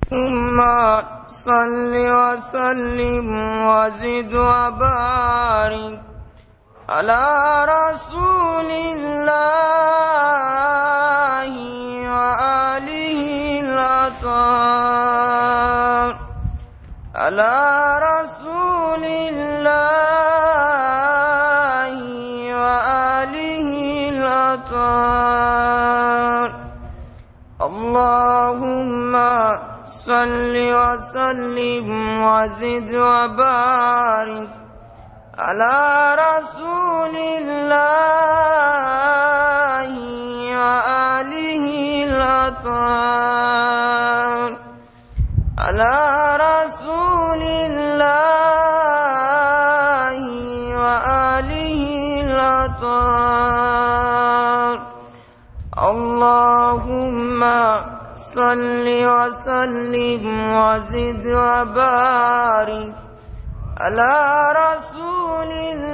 ثم صل وسلم وزد وبارك على رسول الله وآله الأطهار على رسول الله وآله الأطهار اللهم صل وسلم وزد وبارك على رسول الله وآله الأطهار على رسول الله وآله الأطهار اللهم صل وسلم وزد وبارك على رسول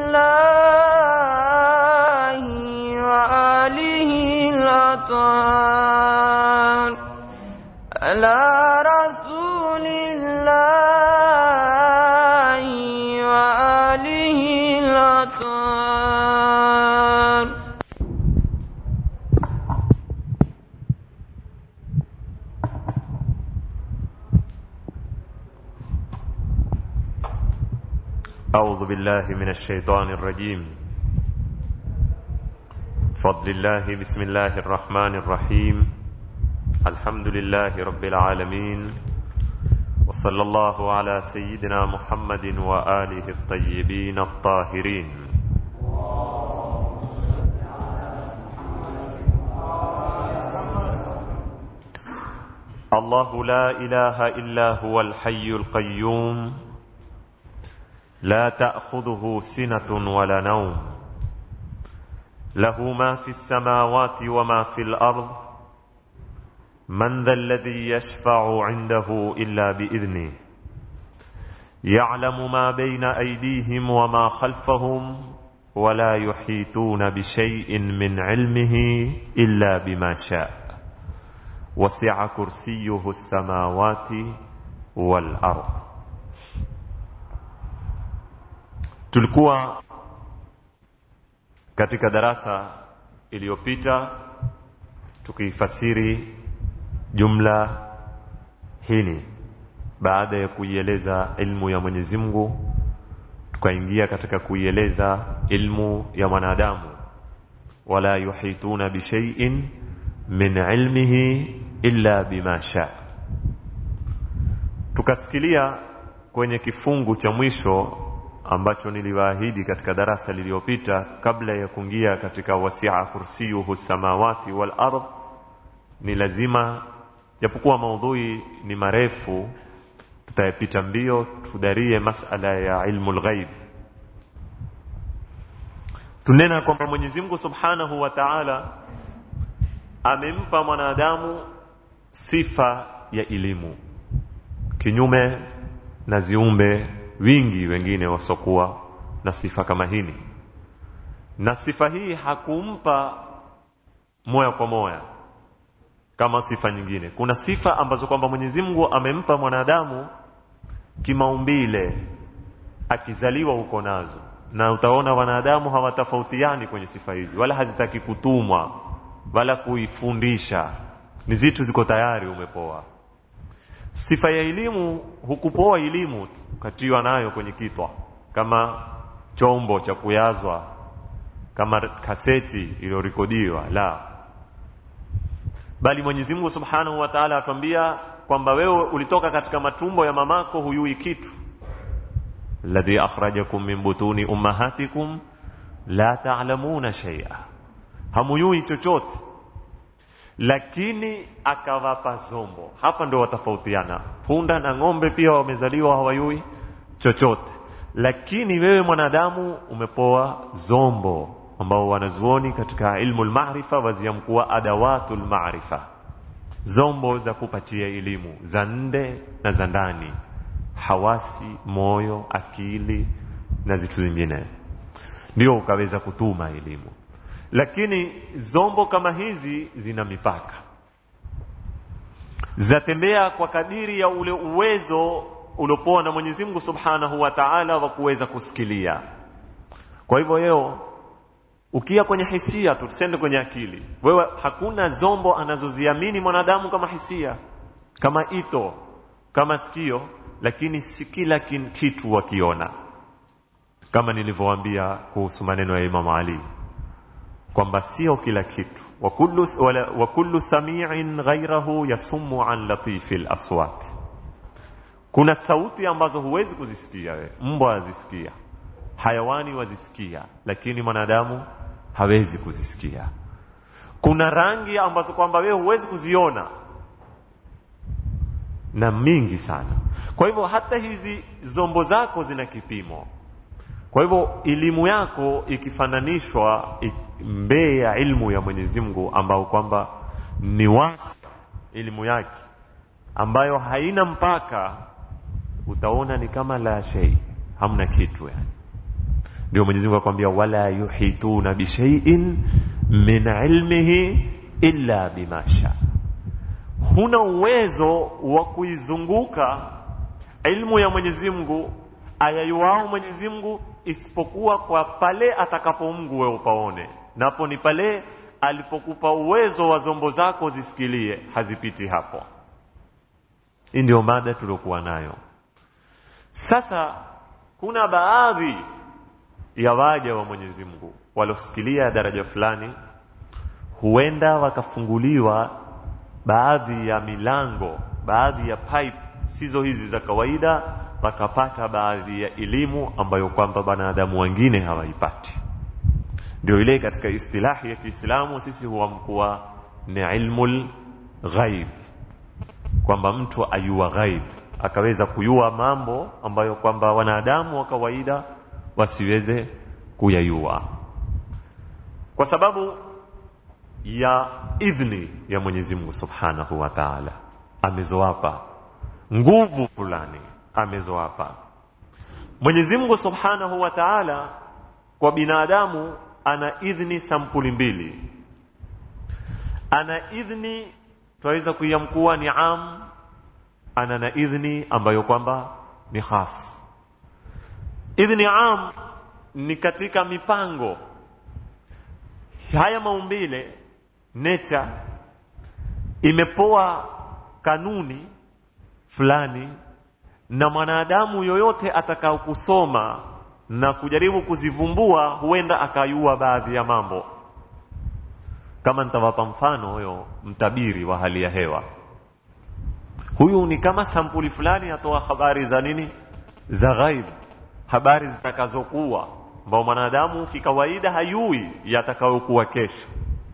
الله وآله الأطهار على رسول الله وآله الأطهار أعوذ بالله من الشيطان الرجيم فضل الله بسم الله الرحمن الرحيم الحمد لله رب العالمين وصلى الله على سيدنا محمد وآله الطيبين الطاهرين الله لا إله إلا هو الحي القيوم لا تأخذه سنة ولا نوم له ما في السماوات وما في الأرض من ذا الذي يشفع عنده إلا بإذنه يعلم ما بين أيديهم وما خلفهم ولا يحيطون بشيء من علمه إلا بما شاء وسع كرسيه السماوات والأرض tulikuwa katika darasa iliyopita tukiifasiri jumla hili baada ya kuieleza ilmu ya Mwenyezi Mungu tukaingia katika kuieleza ilmu ya mwanadamu wala yuhituna bishaiin min ilmihi illa bima sha tukasikilia kwenye kifungu cha mwisho ambacho niliwaahidi katika darasa lililopita kabla ya kuingia katika wasia kursiyuhu samawati wal ardh ni lazima japokuwa maudhui ni marefu tutayapita mbio tudarie masala ya ilmu lghaib tunena kwamba Mwenyezi Mungu Subhanahu wa Ta'ala amempa mwanadamu sifa ya elimu kinyume na ziumbe wingi wengine wasokuwa na sifa kama hili na sifa hii hakumpa moya kwa moya kama sifa nyingine kuna sifa ambazo kwamba Mwenyezi Mungu amempa mwanadamu kimaumbile akizaliwa huko nazo na utaona wanadamu hawatofautiani kwenye sifa hizi wala hazitaki kutumwa wala kuifundisha ni zitu ziko tayari umepoa sifa ya elimu hukupoa elimu ukatiwa nayo kwenye kitwa kama chombo cha kuyazwa kama kaseti iliyorekodiwa la bali Mwenyezi Mungu Subhanahu wa Ta'ala atuambia kwamba wewe ulitoka katika matumbo ya mamako huyui kitu alladhi akhrajakum min butuni ummahatikum la ta'lamuna shay'a hamuyui chochote lakini akawapa zombo hapa ndo watafautiana punda na ng'ombe pia wamezaliwa hawayui chochote lakini wewe mwanadamu umepoa zombo ambao wanazuoni katika ilmu lmarifa waziamkuwa adawatu lmarifa zombo za kupatia elimu za nde na za ndani hawasi moyo akili na vitu zingine ndio ukaweza kutuma elimu lakini zombo kama hizi zina mipaka zatembea kwa kadiri ya ule uwezo uliopoa na Mwenyezi Mungu Subhanahu wa Ta'ala wa kuweza kusikilia. Kwa hivyo leo ukia kwenye hisia tu, tusende kwenye akili. Wewe hakuna zombo anazoziamini mwanadamu kama hisia, kama ito, kama sikio, lakini si kila kitu wakiona, kama nilivyowaambia kuhusu maneno ya Imam Ali kwamba sio kila kitu wa kullu, wala, wa kullu sami'in ghairahu yasummu an latifi laswat kuna sauti ambazo huwezi kuzisikia wewe mbwa azisikia hayawani wazisikia lakini mwanadamu hawezi kuzisikia kuna rangi ambazo kwamba wewe huwezi kuziona na mingi sana kwa hivyo hata hizi zombo zako zina kipimo kwa hivyo elimu yako ikifananishwa mbee ya ilmu ya Mwenyezi Mungu ambao kwamba ni wasi elimu yake ambayo haina mpaka utaona ni kama la shay hamna kitu yani ndio Mwenyezi Mungu akwambia wala yuhituna bi shay'in min ilmihi illa bima sha huna uwezo wa kuizunguka ilmu ya Mwenyezi Mungu ayayuao Mwenyezi Mungu isipokuwa kwa pale atakapo Mungu wewe upaone napo ni pale alipokupa uwezo wa zombo zako zisikilie hazipiti hapo hii ndio mada tuliokuwa nayo sasa kuna baadhi ya waja wa Mwenyezi Mungu walosikilia daraja fulani huenda wakafunguliwa baadhi ya milango baadhi ya pipe sizo hizi za kawaida wakapata baadhi ya elimu ambayo kwamba wanadamu wengine hawaipati ndio ile katika istilahi ya Kiislamu sisi huamkuwa ni ilmul ghaib kwamba mtu ayua ghaib akaweza kuyua mambo ambayo kwamba wanadamu wa kawaida wasiweze kuyayua kwa sababu ya idhni ya Mwenyezi Mungu Subhanahu wa Ta'ala amezowapa nguvu fulani amezowapa Mwenyezi Mungu Subhanahu wa Ta'ala kwa binadamu ana idhni sampuli mbili ana idhni twaweza kuiamkuwa ni am ana na idhni ambayo kwamba ni khas idhni am ni katika mipango haya maumbile nature imepoa kanuni fulani na mwanadamu yoyote atakao kusoma na kujaribu kuzivumbua huenda akayua baadhi ya mambo kama nitawapa mfano huyo mtabiri wa hali ya hewa huyu ni kama sampuli fulani atoa habari za nini za ghaib habari zitakazokuwa ambao mwanadamu kikawaida hayui yatakayokuwa kesho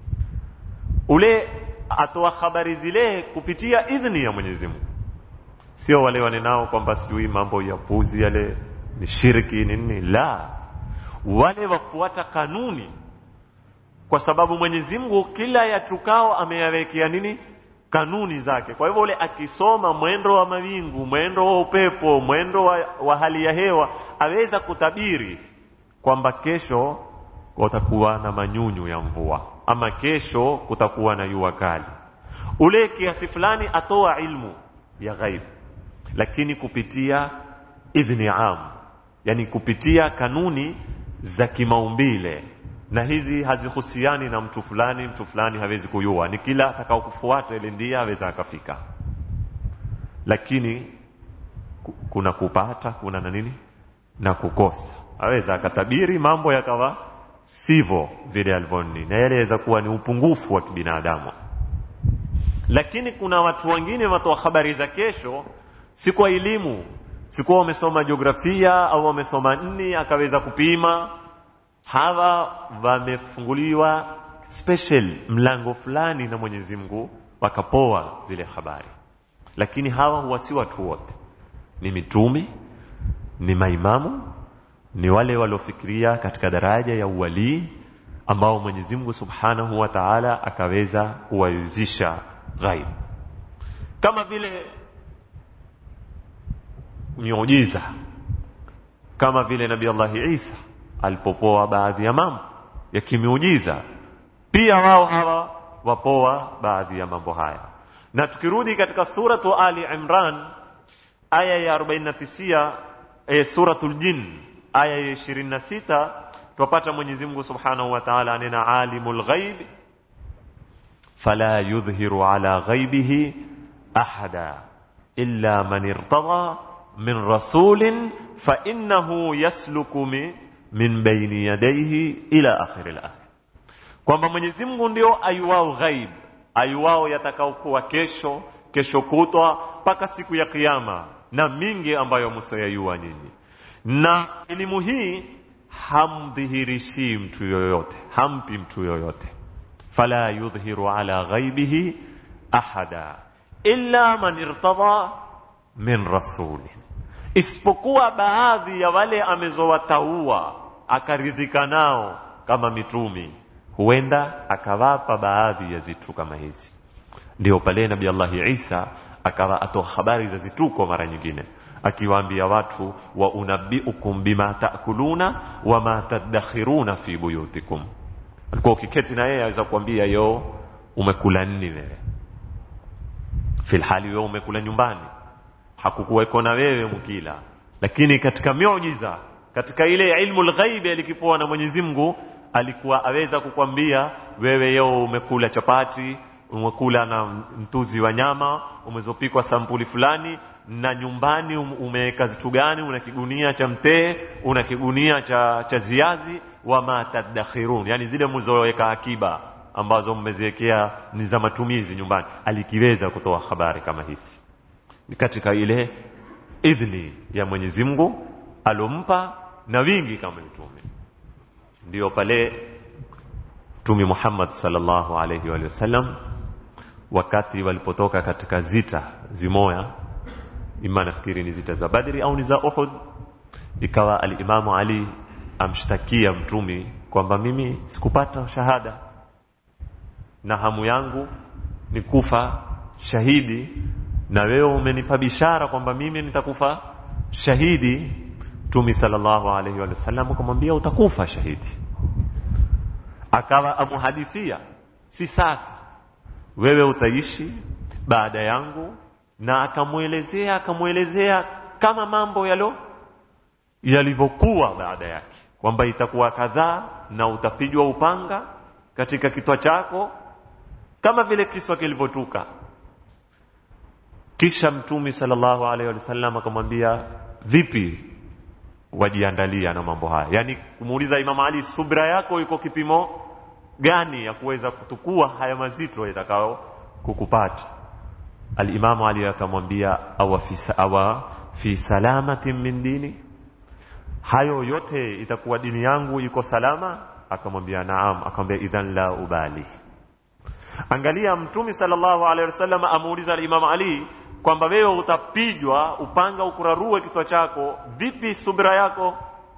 ule atoa habari zile kupitia idhni ya Mwenyezi Mungu sio wale wanenao kwamba sijui mambo ya puzi yale ni shirki ni nini la wale wafuata kanuni kwa sababu Mwenyezi Mungu kila yatukao ameyawekea nini kanuni zake kwa hivyo ule akisoma mwendo wa mawingu mwendo wa upepo mwendo wa, wa hali ya hewa aweza kutabiri kwamba kesho kutakuwa na manyunyu ya mvua ama kesho kutakuwa na jua kali ule kiasi fulani atoa ilmu ya ghaib lakini kupitia idhni am yani kupitia kanuni za kimaumbile na hizi hazihusiani na mtu fulani mtu fulani hawezi kujua ni kila atakao kufuata ile ndia aweza akafika lakini kuna kupata kuna na nini na kukosa aweza akatabiri mambo yakawa sivyo vile alivyoni na yale yaweza kuwa ni upungufu wa kibinadamu lakini kuna watu wengine watoa habari za kesho si kwa elimu si kwa wamesoma jiografia au wamesoma nni akaweza kupima hawa wamefunguliwa special mlango fulani na Mwenyezi Mungu wakapoa zile habari lakini hawa huwa si watu wote ni mitumi ni maimamu ni wale waliofikiria katika daraja ya uwalii ambao Mwenyezi Mungu Subhanahu wa Ta'ala akaweza kuwayuzisha ghaib kama vile miujiza kama vile Nabii Allah Isa alipopoa baadhi ya mambo ya kimiujiza pia wao hawa wapoa baadhi ya mambo haya na tukirudi katika suratu ali imran aya ya 49 eh, suratul jin aya ya 26 twapata mwenyezi mungu subhanahu wa taala anena alimul ghaib fala yudhhiru ala ghaibihi ahada illa man irtada min rasulin fainnahu yasluku mi, min baini yadaihi ila akhiri layah kwamba mwenyezi mungu ndio ayuwao ghaib ayuwao yatakaokuwa kesho kesho kutwa mpaka siku ya kiama na mingi ambayo msoyayua nyinyi na elimu hii hamdhihirishii mtu yoyote hampi mtu yoyote fala yudhhiru ala ghaibihi ahada illa man irtada min rasuli isipokuwa baadhi ya wale amezowataua akaridhika nao kama mitumi huenda akawapa baadhi ya zitu kama hizi ndio pale nabi allahi isa akawa atoa habari za zituko mara nyingine akiwaambia watu wa unabiukum bima takuluna wama tadakhiruna fi buyutikum alikuwa ukiketi na yeye aweza kuambia yo umekula nini wewe filhali wewe umekula nyumbani hakukuweko na wewe mkila lakini katika miujiza katika ile ilmu lghaibi alikipoa na mwenyezi mungu alikuwa aweza kukwambia wewe yo umekula chapati umekula na mtuzi wa nyama umezopikwa sampuli fulani na nyumbani umeweka zitu gani una kigunia cha mtee una kigunia cha, cha ziazi wama tadakhirun yani zile mlizoweka akiba ambazo mmeziwekea ni za matumizi nyumbani alikiweza kutoa habari kama hizi katika ile idhni ya mwenyezi mungu alompa na wingi kama mtume ndio pale mtume muhammad salllahu alaihi wa sallam wakati walipotoka katika zita zimoya ima nafikiri ni zita za badri au ni za uhud ikawa alimamu ali amshtakia mtumi kwamba mimi sikupata shahada na hamu yangu ni kufa shahidi na wewe umenipa bishara kwamba mimi nitakufa shahidi mtumi sallallahu alaihi wa sallam akamwambia utakufa shahidi akawa amuhadithia si sasa wewe utaishi baada yangu na akamwelezea akamwelezea kama mambo yalo yalivyokuwa baada yake kwamba itakuwa kadhaa na utapigwa upanga katika kitwa chako kama vile kiswa kilivyotuka kisha mtumi sallallahu alaihi wasallam akamwambia vipi wajiandalia na mambo haya yaani kumuuliza imam ali subra yako iko kipimo gani ya kuweza kutukua haya mazito yatakao kukupata alimamu ali akamwambia awa fi, awa fi salamatin min dini hayo yote itakuwa dini yangu iko salama akamwambia naam akamwambia idhan la ubali angalia mtumi sallallahu alaihi wasallam amuuliza alimamu ali kwamba wewe utapijwa upanga ukurarue kitwa chako vipi subra yako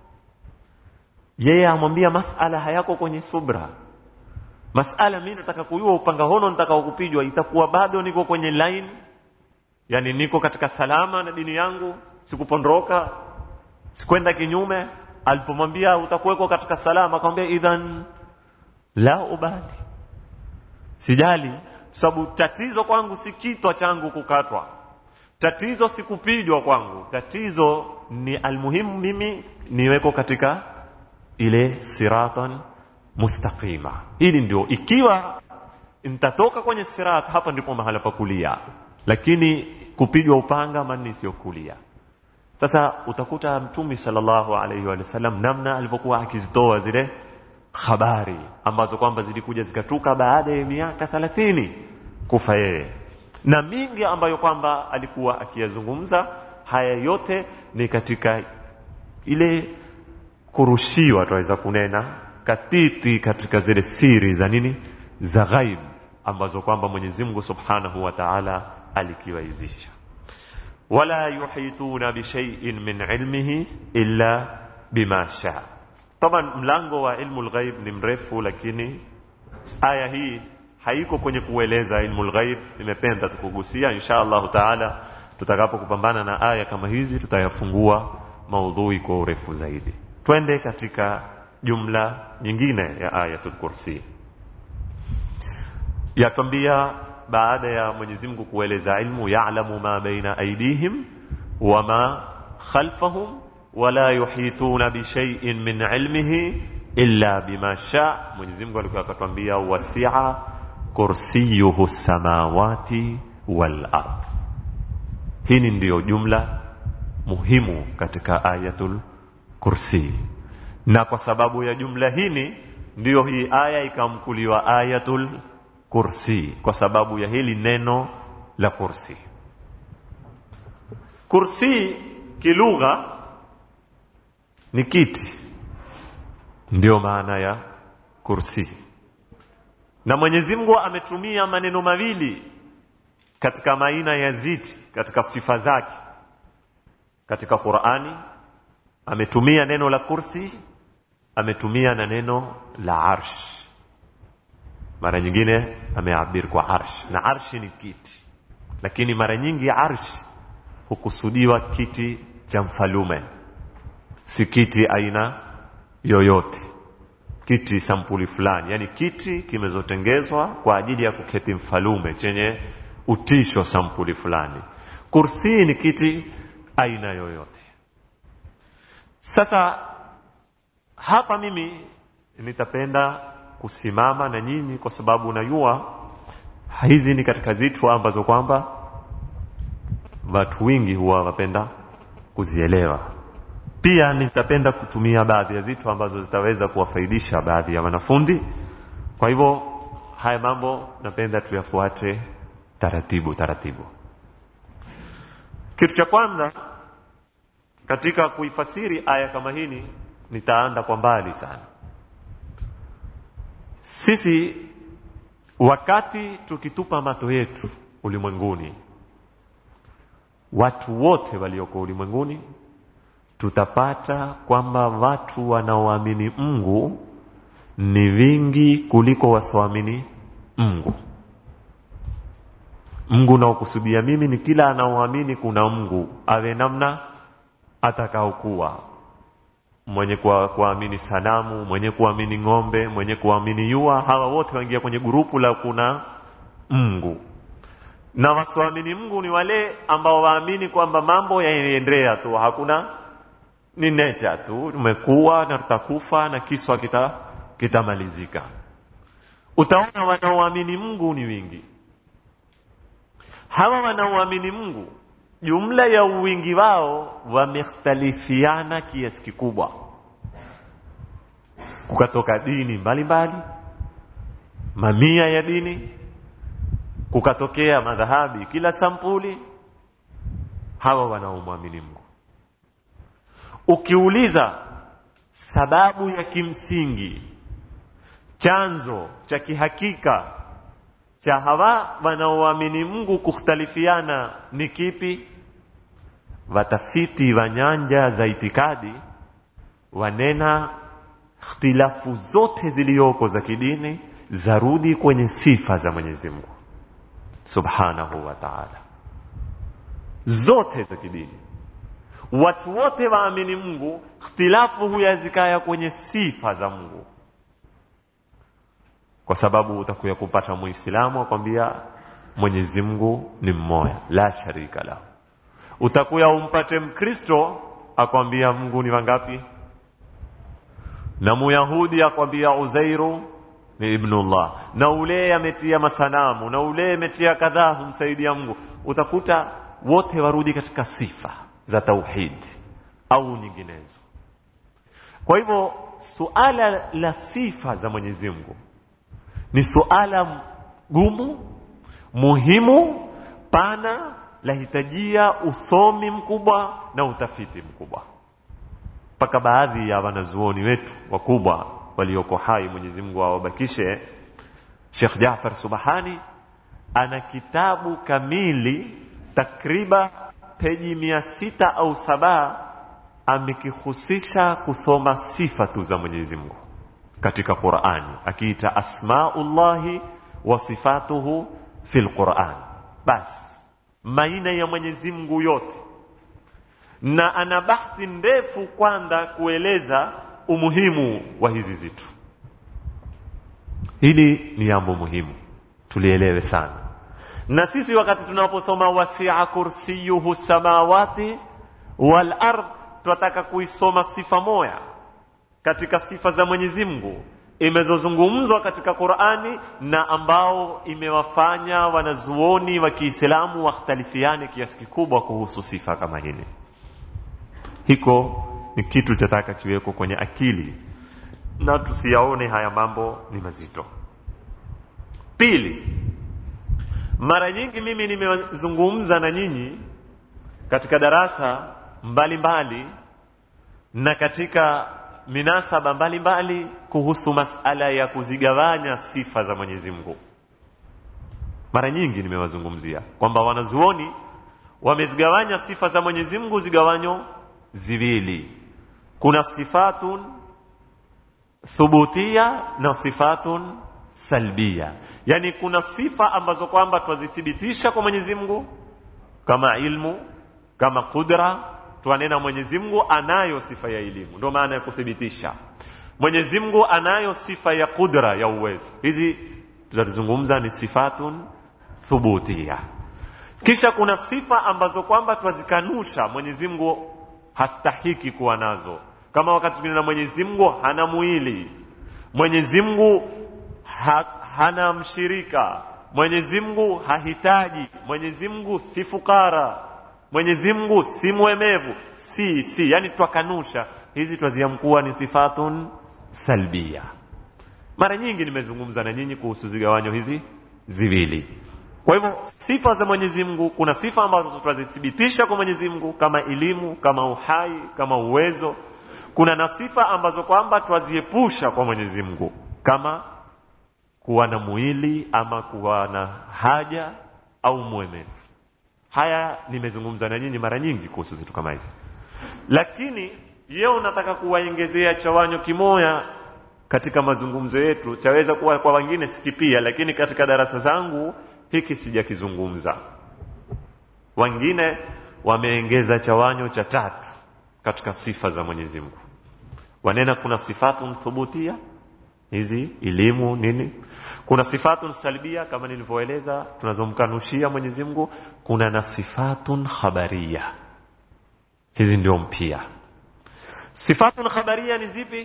yeye amwambia masala hayako kwenye subra masala mi nataka kujua upanga hono nitakao kupijwa itakuwa bado niko kwenye line yani niko katika salama na dini yangu sikupondoka sikwenda kinyume alipomwambia utakuweko katika salama akamwambia idhan la ubali sijali sababu tatizo kwangu si kitwa changu kukatwa tatizo si kupijwa kwangu tatizo ni almuhimu mimi niweko katika ile siratan mustaqima ili ndio ikiwa nitatoka kwenye sirat hapa ndipo mahala pa kulia lakini kupigwa upanga mani sio kulia sasa utakuta mtumi sallallahu alaihi wa sallam namna alivyokuwa akizitoa zile habari ambazo kwamba zilikuja zikatuka baada ya miaka thalathini kufa yeye na mingi ambayo kwamba alikuwa akiyazungumza haya yote ni katika ile kurushiwa tunaweza kunena katiti katika zile siri za nini za ghaib ambazo kwamba Mwenyezi Mungu Subhanahu wa Ta'ala alikiwaizisha wala yuhituna bishay'in min ilmihi illa bima shaa taban mlango wa ilmu lghaib ni mrefu lakini aya hii haiko kwenye kueleza ilmu lghaib nimependa tukugusia insha allahu taala tutakapokupambana na aya kama hizi tutayafungua maudhui kwa urefu zaidi twende katika jumla nyingine ya ayatul kursi yatwambia baada ya Mwenyezi Mungu kueleza ilmu ya'lamu ma baina aydihim wama khalfahum wala yuhituna bi shay'in min ilmihi illa bima sha Mwenyezi Mungu alikuwa akatwambia wasi'a kursiyuhu samawati wal ard hii ndiyo jumla muhimu katika ayatul kursi na kwa sababu ya jumla hini ndiyo hii aya ikamkuliwa ayatul kursi kwa sababu ya hili neno la kursi kursi kilugha ni kiti ndiyo maana ya kursi na Mwenyezi Mungu ametumia maneno mawili katika maina ya ziti katika sifa zake katika Qur'ani ametumia neno la kursi ametumia na neno la arsh mara nyingine ameabiri kwa arsh na arshi ni kiti lakini mara nyingi arsh hukusudiwa kiti cha mfalume si kiti aina yoyote kiti sampuli fulani yani kiti kimezotengezwa kwa ajili ya kuketi mfalume chenye utisho sampuli fulani kursi ni kiti aina yoyote sasa hapa mimi nitapenda kusimama na nyinyi kwa sababu najua hizi ni katika zitu ambazo kwamba watu wengi huwa wapenda kuzielewa pia nitapenda kutumia baadhi ya vitu ambazo zitaweza kuwafaidisha baadhi ya wanafundi kwa hivyo haya mambo napenda tuyafuate taratibu taratibu kitu cha kwanza katika kuifasiri aya kama hini nitaanda kwa mbali sana sisi wakati tukitupa mato yetu ulimwenguni watu wote walioko ulimwenguni tutapata kwamba watu wanaoamini Mungu ni vingi kuliko wasioamini Mungu. Mungu naokusudia mimi ni kila anaoamini kuna Mungu, awe namna atakaokuwa, mwenye kuamini sanamu, mwenye kuamini ng'ombe, mwenye kuamini yua, hawa wote waingia kwenye gurupu la kuna Mungu na wasioamini Mungu ni wale ambao waamini kwamba mambo yanaendelea tu, hakuna ni neta tu, tumekuwa na tutakufa na kiswa kita kitamalizika. Utaona wanaoamini Mungu ni wingi. Hawa wanaoamini Mungu, jumla ya uwingi wao wamekhtalifiana kiasi kikubwa, kukatoka dini mbalimbali mbali, mamia ya dini, kukatokea madhahabi kila sampuli. Hawa wanaomwamini Mungu ukiuliza sababu ya kimsingi chanzo cha kihakika cha hawa wanaoamini Mungu kukhtalifiana ni kipi? Watafiti wa nyanja za itikadi wanena ikhtilafu zote zilizoko za kidini zarudi kwenye sifa za Mwenyezi Mungu Subhanahu wa Ta'ala, zote za kidini watu wote waamini Mungu, ikhtilafu huyazikaya kwenye sifa za Mungu, kwa sababu utakuya kupata Muislamu akwambia Mwenyezi Mungu ni mmoja, la sharika lahu. Utakuya umpate Mkristo akwambia Mungu ni wangapi, na Muyahudi akwambia Uzairu ni ibnullah, na ule ametia masanamu, na ule ametia kadhaa humsaidia Mungu. Utakuta wote warudi katika sifa za tauhid au nyinginezo. Kwa hivyo suala la sifa za Mwenyezi Mungu ni suala gumu, muhimu, pana, lahitajia usomi mkubwa na utafiti mkubwa, mpaka baadhi ya wanazuoni wetu wakubwa walioko hai, Mwenyezi Mungu awabakishe, Sheikh Jaafar Subhani ana kitabu kamili takriban peji mia sita au saba amekihusisha kusoma sifa tu za Mwenyezi Mungu katika Qur'ani, akiita asmaullahi wa sifatuhu fil Qur'an. Basi maina ya Mwenyezi Mungu yote, na ana bahthi ndefu kwanza kueleza umuhimu wa hizi zitu. Hili ni jambo muhimu tulielewe sana, na sisi wakati tunaposoma wasia kursiyuhu samawati wal ard tunataka kuisoma sifa moya katika sifa za mwenyezi mungu imezozungumzwa katika qurani na ambao imewafanya wanazuoni wa kiislamu wakhtalifiane kiasi kikubwa kuhusu sifa kama hili hiko ni kitu chataka kiweko kwenye akili na tusiyaone haya mambo ni mazito pili mara nyingi mimi nimezungumza na nyinyi katika darasa mbalimbali mbali, na katika minasaba mbalimbali mbali, kuhusu masala ya kuzigawanya sifa za mwenyezi mungu mara nyingi nimewazungumzia kwamba wanazuoni wamezigawanya sifa za mwenyezi mungu zigawanyo ziwili kuna sifatun thubutia na sifatun salbia yani kuna sifa ambazo kwamba twazithibitisha kwa mwenyezi mungu kama ilmu kama qudra twanena mwenyezi mungu anayo sifa ya elimu ndio maana ya kuthibitisha mwenyezi mungu anayo sifa ya qudra ya uwezo hizi tutazungumza ni sifatun thubutia kisha kuna sifa ambazo kwamba twazikanusha mwenyezi mungu hastahiki kuwa nazo kama wakati mwingine mwenyezi mungu hana mwili mwenyezi mungu ha, hana mshirika mwenyezi mungu hahitaji mwenyezi mungu si fukara mwenyezi mungu si mwemevu si si yani twakanusha hizi twaziamkuwa ni sifatun salbia mara nyingi nimezungumza na nyinyi kuhusu zigawanyo hizi ziwili kwa hivyo sifa za mwenyezi mungu kuna sifa ambazo twazithibitisha kwa mwenyezi mungu kama elimu kama uhai kama uwezo kuna na sifa ambazo kwamba twaziepusha kwa mwenyezi mungu kama kuwa na mwili ama kuwa na haja au mwemevu haya nimezungumza na nyinyi mara nyingi kuhusu vitu kama hivi lakini yeo nataka kuwaongezea chawanyo kimoya katika mazungumzo yetu chaweza kuwa kwa wengine sikipia lakini katika darasa zangu hiki sijakizungumza wengine wameongeza chawanyo cha tatu katika sifa za mwenyezi mungu wanena kuna sifatun thubutia hizi elimu nini kuna sifatun salbia kama nilivyoeleza tunazomkanushia mwenyezi mungu kuna na sifatun khabaria hizi ndio mpya sifatun khabaria ni zipi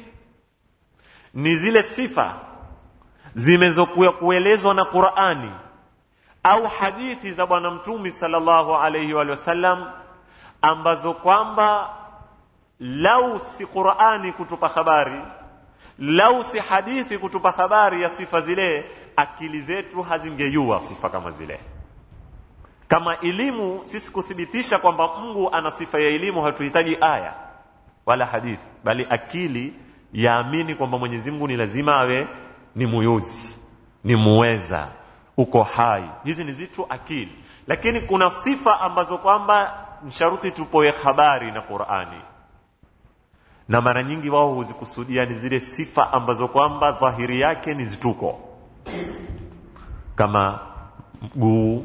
ni zile sifa zimezokuwa kuelezwa na qurani au hadithi za bwana mtumi sallallahu alaihi wa sallam ambazo kwamba lau si qurani kutupa habari lau si hadithi kutupa habari ya sifa zile akili zetu hazingejua sifa kama zile kama elimu sisi kuthibitisha kwamba mungu ana sifa ya elimu hatuhitaji aya wala hadithi bali akili yaamini kwamba mwenyezi mungu ni lazima awe ni muyuzi ni muweza uko hai hizi ni zitu akili lakini kuna sifa ambazo kwamba msharuti tupoe habari na qurani na mara nyingi wao huzikusudia ni zile sifa ambazo kwamba dhahiri yake ni zituko kama mguu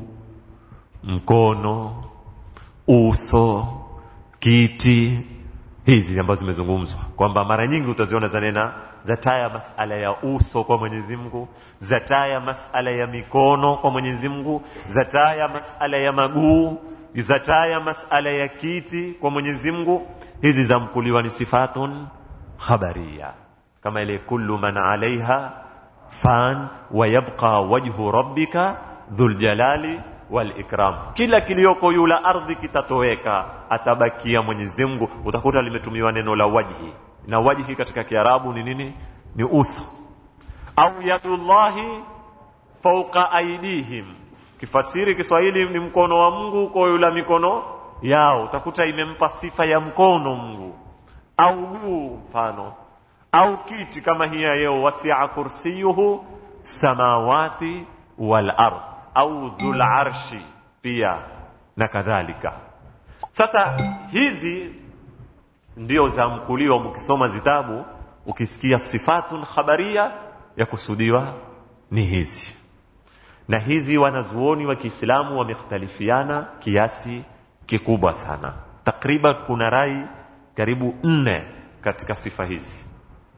mkono uso kiti hizi ambazo zimezungumzwa kwamba mara nyingi utaziona zanena zataya masala ya uso kwa mwenyezi mungu zataya masala ya mikono kwa mwenyezi mungu zataya masala ya maguu zataya masala ya kiti kwa mwenyezi mungu hizi zamkuliwa ni sifatun khabaria kama ile kullu man alaiha fan wa yabqa wajhu rabbika dhuljalali walikram kila kiliyoko yula ardhi kitatoweka atabakia mwenyezi mungu utakuta limetumiwa neno la wajhi na wajhi katika kiarabu ni nini ni uso au yadullahi fauqa aidihim kifasiri kiswahili ni mkono wa mungu kwa yula mikono yao utakuta imempa sifa ya mkono mungu au guu mfano au kiti kama hiya yeo wasia kursiyuhu samawati wal ard au dhul arshi pia na kadhalika sasa hizi ndio zamkuliwa mkisoma zitabu ukisikia sifatun khabaria ya kusudiwa ni hizi na hizi wanazuoni wa kiislamu wamekhtalifiana kiasi kikubwa sana takriban kuna rai karibu nne katika sifa hizi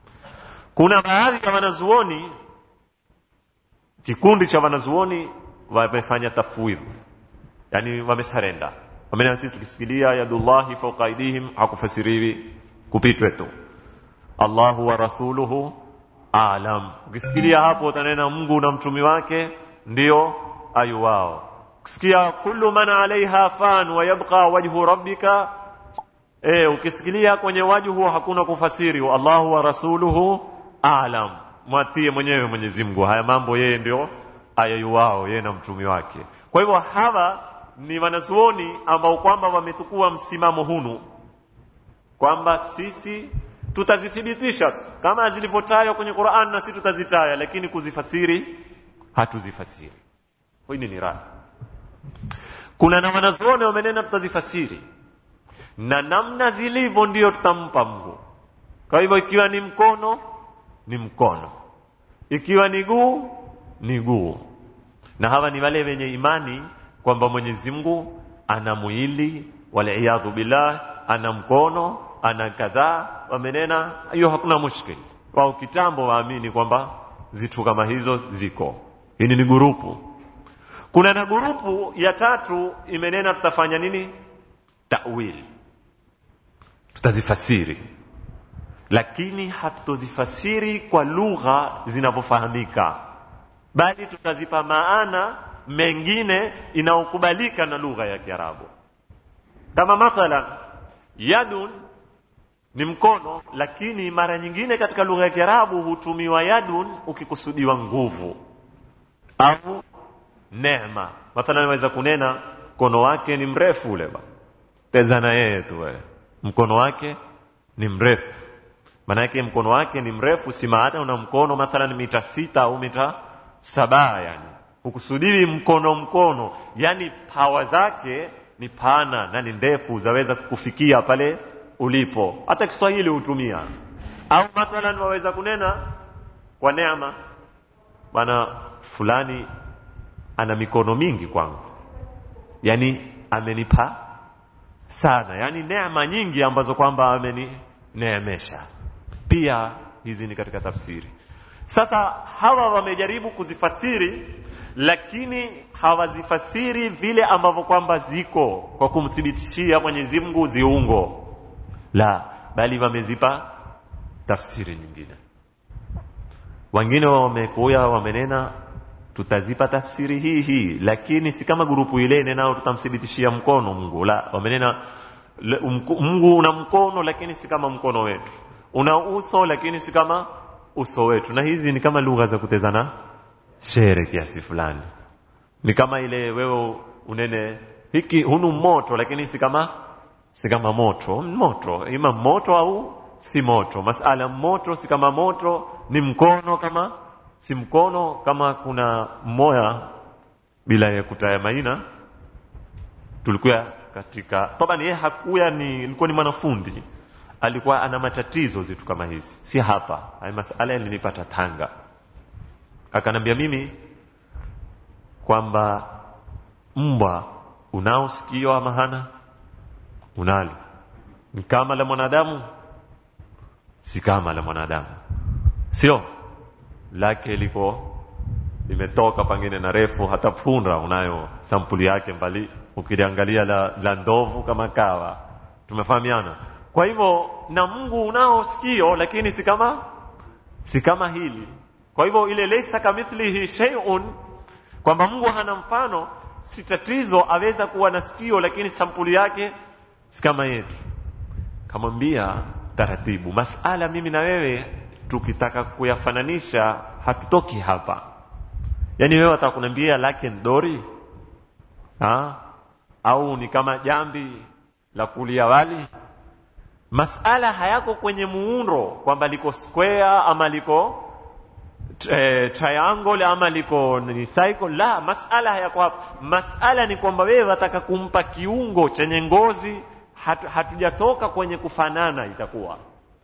kuna baadhi ya wanazuoni kikundi cha wanazuoni wamefanya tafwidh yani wamesarenda wamenena sisi tukisikilia yadullahi fauka aidihim hakufasiriwi kupitwe tu allahu wa rasuluhu alam ukisikilia hapo utanena mungu na mtumi wake ndio ayu wao ukisikia kullu man alaiha fan wa yabqa wajhu rabbika e, ukisikilia kwenye wajhu hakuna kufasiri allahu wa rasuluhu alam mwatie mwenyewe mwenyezi mungu haya mambo yeye ndio ayayuwao yeye na mtumi wake kwa hivyo hawa ni wanazuoni ambao kwamba wametukua msimamo hunu kwamba sisi tutazithibitisha tu kama zilivyotajwa kwenye Qur'an na sisi tutazitaya lakini kuzifasiri hatuzifasiri hili ni rai kuna na wanazuoni wamenena tutazifasiri na namna zilivyo ndio tutampa Mungu kwa hivyo ikiwa ni mkono ni mkono ikiwa ni guu ni guu na hawa ni wale wenye imani kwamba Mwenyezi Mungu ana mwili waliyadhu billah ana mkono ana kadhaa wamenena hiyo hakuna mushkil wao kitambo waamini kwamba zitu kama hizo ziko hili ni gurupu kuna na gurupu ya tatu imenena tutafanya nini tawil tutazifasiri lakini hatutozifasiri kwa lugha zinavyofahamika bali tutazipa maana mengine inayokubalika na lugha ya Kiarabu kama mathalan yadun ni mkono lakini mara nyingine katika lugha ya Kiarabu hutumiwa yadun ukikusudiwa nguvu au neema mathalan naweza kunena mkono wake ni mrefu ule ba teza na yeye tu wewe mkono wake ni mrefu maanake mkono wake ni mrefu si maana una mkono mathalan mita sita au mita saba yani hukusudiwi mkono mkono yani pawa zake ni pana na ni ndefu zaweza kufikia pale ulipo hata Kiswahili hutumia au mathalan waweza kunena kwa neema bwana fulani ana mikono mingi kwangu yani amenipa sana yani neema nyingi ambazo kwamba amenineemesha pia hizi ni katika tafsiri sasa hawa wamejaribu kuzifasiri lakini hawazifasiri vile ambavyo kwamba ziko kwa kumthibitishia Mwenyezi Mungu ziungo la bali wamezipa tafsiri nyingine wengine wamekuya wamenena tutazipa tafsiri hii hii lakini si kama grupu ile nenao tutamthibitishia mkono Mungu la wamenena Mungu una mkono lakini si kama mkono wetu una uso lakini si kama uso wetu na hizi ni kama lugha za kutezana shere kiasi fulani ni kama ile wewe unene hiki hunu moto lakini si kama si kama moto moto ima moto au si moto masala moto si kama moto ni mkono kama si mkono kama kuna mmoja bila ya kutaya maina tulikuwa katika toba yeye hakuya ni ilikuwa ni mwanafundi alikuwa ana matatizo zitu kama hizi si hapa haya masala yalinipata Tanga akanambia mimi kwamba mbwa unao sikio ama hana unalo ni kama la mwanadamu si kama la mwanadamu sio lake liko limetoka pangine na refu hata punda unayo sampuli yake mbali ukiliangalia la, la ndovu kama kawa tumefahamiana kwa hivyo na Mungu unao sikio lakini si kama si kama hili kwa hivyo ile laysa kamithlihi shay'un kwamba Mungu hana mfano si tatizo aweza kuwa na sikio lakini sampuli yake si kama yetu kamwambia taratibu masala mimi na wewe tukitaka kuyafananisha hatutoki hapa yaani wewe atakuniambia lake ndori ha? au ni kama jambi la kulia wali masala hayako kwenye muundo kwamba liko square ama liko eh, triangle ama liko ni cycle la masala hayako hapo masala ni kwamba wewe wataka kumpa kiungo chenye ngozi hatu, hatujatoka kwenye kufanana itakuwa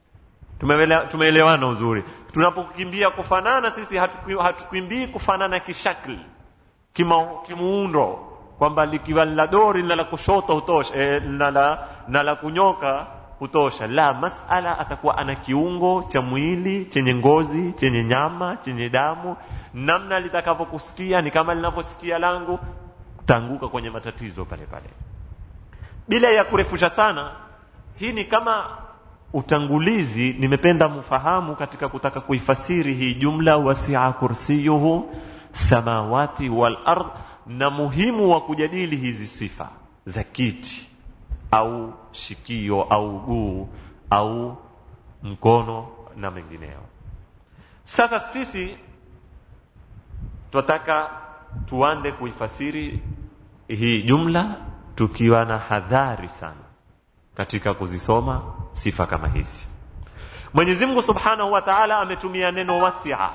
tumeelewana uzuri tunapokimbia kufanana sisi hatukimbii hatu kufanana kishakli kima, kimuundo kwamba likiwa la dori na la kushoto hutosha e, na la, na la kunyoka hutosha la masala atakuwa ana kiungo cha mwili chenye ngozi chenye nyama chenye damu namna litakavyokusikia ni kama linavyosikia langu taanguka kwenye matatizo pale pale bila ya kurefusha sana hii ni kama utangulizi nimependa mfahamu katika kutaka kuifasiri hii jumla wasia kursiyuhu samawati wal ard na muhimu wa kujadili hizi sifa za kiti au shikio au guu au mkono na mengineyo sasa sisi tunataka tuande kuifasiri hii jumla tukiwa na hadhari sana katika kuzisoma sifa kama hizi Mwenyezi Mungu Subhanahu wa Ta'ala ametumia neno wasia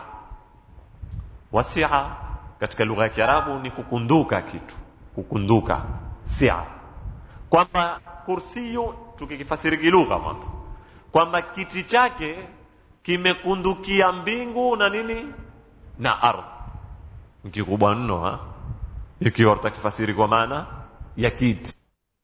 wasia katika lugha ya Kiarabu ni kukunduka kitu kukunduka sia kwamba kursiyu tukikifasiri kilugha mwanzo kwamba kiti chake kimekundukia mbingu na nini na ardhi kikubwa mno ha ikiwa utakifasiri kwa maana ya kiti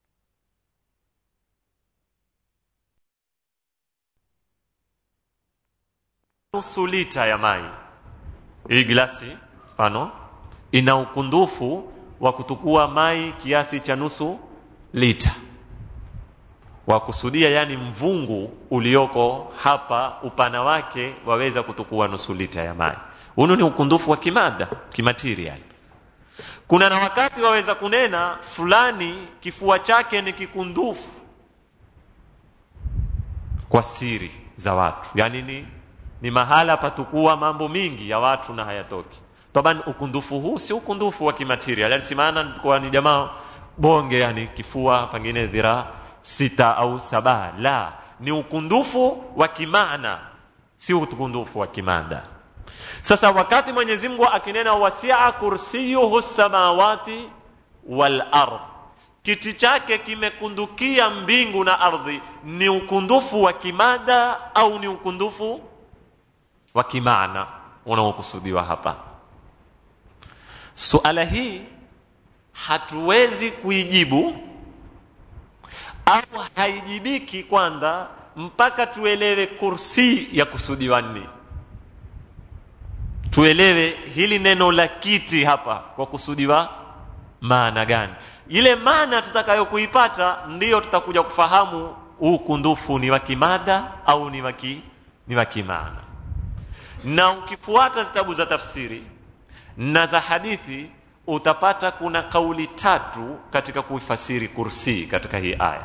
nusu lita ya mai hii glasi mfano ina ukundufu wa kutukua mai kiasi cha nusu lita wa kusudia yani mvungu ulioko hapa upana wake waweza kutukua nusu lita ya mai huno ni ukundufu wa kimada kimaterial kuna na wakati waweza kunena fulani kifua chake ni kikundufu kwa siri za watu yani ni, ni mahala patukua mambo mingi ya watu na hayatoki taban ukundufu huu si ukundufu wa kimaterial yani si maana kwa ni jamaa bonge yani kifua pengine dhira sita au saba la ni ukundufu wa kimaana si ukundufu wa kimada sasa wakati Mwenyezi Mungu akinena wasia kursiyuhu samawati wal ard kiti chake kimekundukia mbingu na ardhi ni ukundufu wa kimada au ni ukundufu wa kimaana unaokusudiwa hapa suala hii hatuwezi kuijibu au haijibiki kwanza mpaka tuelewe kursi ya kusudiwa nini tuelewe hili neno la kiti hapa kwa kusudiwa maana gani ile maana tutakayokuipata ndiyo tutakuja kufahamu huu kundufu ni wa kimada au ni wa ni wa kimaana na ukifuata zitabu za tafsiri na za hadithi utapata kuna kauli tatu katika kuifasiri kursi katika hii aya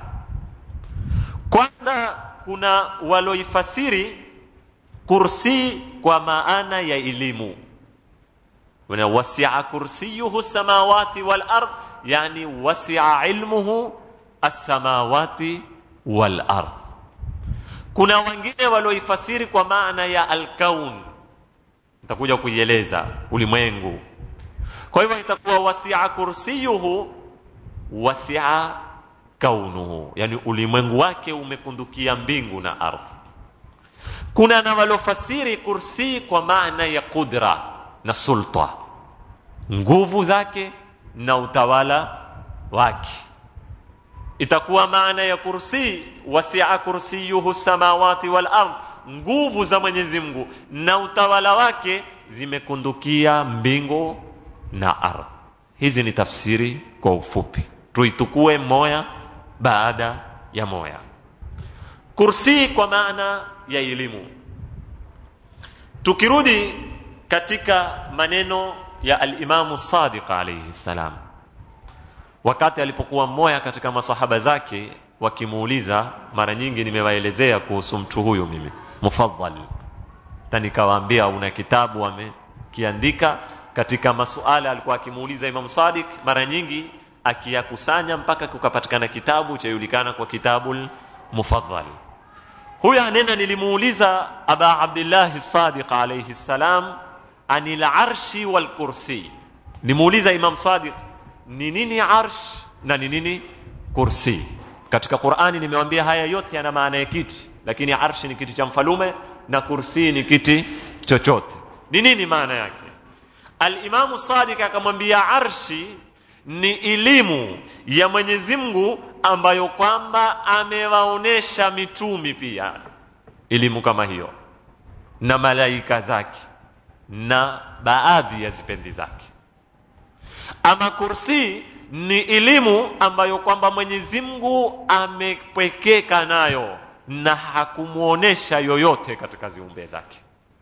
kwanza kuna waloifasiri kursi kwa maana ya elimu wana wasia kursiyuhu samawati wal ard yani wasia ilmuhu as-samawati wal ard kuna wengine walioifasiri kwa maana ya alkaun nitakuja kuieleza ulimwengu kwa hivyo itakuwa wasia kursiyuhu wasia kaunuhu yani ulimwengu wake umekundukia mbingu na ardhi kuna na walofasiri kursi kwa maana ya kudra na sulta nguvu zake na utawala wake itakuwa maana ya kursi wasia kursiyuhu samawati wal ard nguvu za Mwenyezi Mungu na utawala wake zimekundukia mbingu na ardhi hizi ni tafsiri kwa ufupi tuitukue moya baada ya moya kursi kwa maana ya elimu tukirudi katika maneno ya al-Imamu Sadiq alayhi salam wakati alipokuwa mmoja katika masahaba zake wakimuuliza mara nyingi nimewaelezea kuhusu mtu huyu mimi mufaddal na nikawaambia una kitabu amekiandika katika masuala alikuwa akimuuliza Imam Sadiq mara nyingi akiyakusanya mpaka kukapatikana kitabu chajulikana kwa kitabul mufaddal huyu anena nilimuuliza aba abdullah sadiq alayhi salam anil arshi wal kursi nimuuliza imam sadiq ni nini arsh na ni nini kursi katika qurani nimewambia haya yote yana maana ya kiti lakini arshi ni kiti cha mfalume na kursi ni kiti chochote ni nini maana yake alimamu sadiq akamwambia arshi ni elimu ya Mwenyezi Mungu ambayo kwamba amewaonesha mitumi pia elimu kama hiyo na malaika zake na baadhi ya zipendi zake ama kursi ni elimu ambayo kwamba mwenyezi mungu amepwekeka nayo na hakumwonesha yoyote katika ziumbe zake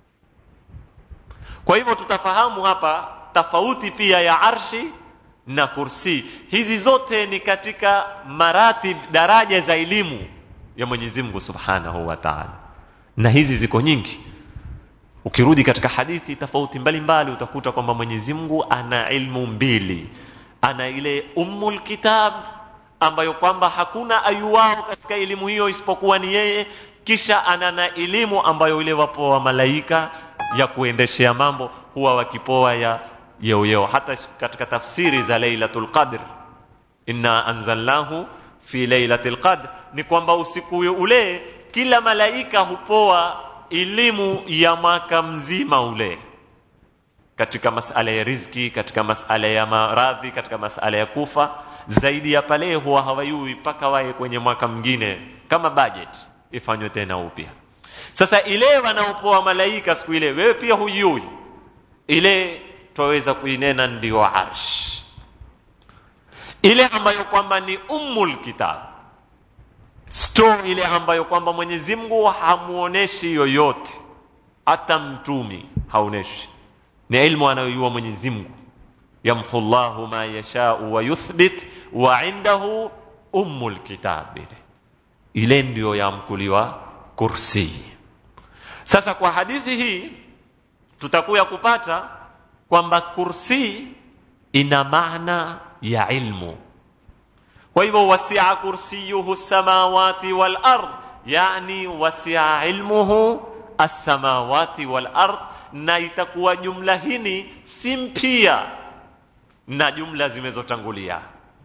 kwa hivyo tutafahamu hapa tofauti pia ya arshi na kursi hizi zote ni katika maratib daraja za elimu ya mwenyezi mungu subhanahu wa taala na hizi ziko nyingi ukirudi katika hadithi tofauti mbalimbali utakuta kwamba mwenyezi mungu ana ilmu mbili ana ile ummul kitab ambayo kwamba hakuna ayuwao katika elimu hiyo isipokuwa ni yeye kisha ana na elimu ambayo ile wapoa malaika ya kuendeshea mambo huwa wakipoa ya yeuyeo hata katika tafsiri za lailatul qadr inna anzalnahu fi lailatul qadr ni kwamba usiku ule kila malaika hupoa elimu ya mwaka mzima ule katika masala ya riziki katika masala ya maradhi katika masala ya kufa zaidi ya pale huwa hawayui mpaka waye kwenye mwaka mwingine kama budget ifanywe tena upya sasa ile wanaopoa malaika siku ile wewe pia hujui ile twaweza kuinena ndio arsh ile ambayo kwamba ni ummul kitab store ile ambayo kwamba Mwenyezi Mungu hamuoneshi yoyote hata mtumi haoneshi ni ilmu anayoyua Mwenyezi Mungu yamhu Allahu ma yashau wa yuthbit wa indahu ummul kitab ile ile ndio yamkuliwa kursi sasa kwa hadithi hii tutakuya kupata kwamba kursi ina maana ya ilmu kwa hivyo wasia kursiyuhu samawati wal ard yani wasia ilmuhu assamawati wal ard na itakuwa jumla hini si mpya na jumla zimezotangulia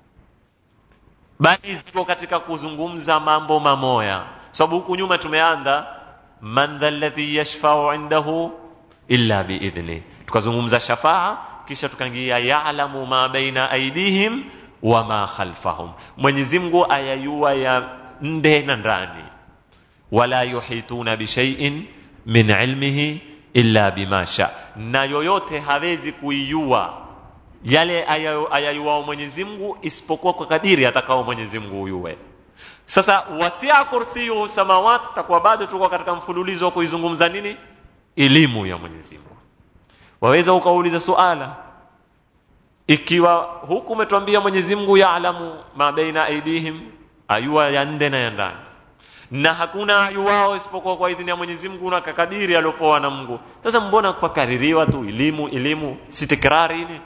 bali ziko katika kuzungumza mambo mamoya sababu huku nyuma tumeanza man dha alladhi yashfau indahu illa biidhni tukazungumza shafaa kisha tukaingia ya'lamu ma baina aidihim wa ma khalfahum Mwenyezi Mungu ayayua ya nde na ndani wala yuhituna bishai'in min ilmihi illa bima sha na yoyote hawezi kuijua yale ayayuao Mwenyezi Mungu isipokuwa kwa kadiri atakao Mwenyezi Mungu uyue sasa wasia kursiyuhu samawati takuwa bado tuko katika mfululizo wa kuizungumza nini elimu ya Mwenyezi Mungu waweza ukauliza suala ikiwa huku umetuambia Mwenyezi Mungu yaalamu ma baina aidihim ayua ya nde na ya ndani na hakuna ayuwao isipokuwa kwa idhini ya Mwenyezi Mungu na kakadiri aliopoa na Mungu sasa mbona kukaririwa tu elimu elimu si tikrari ile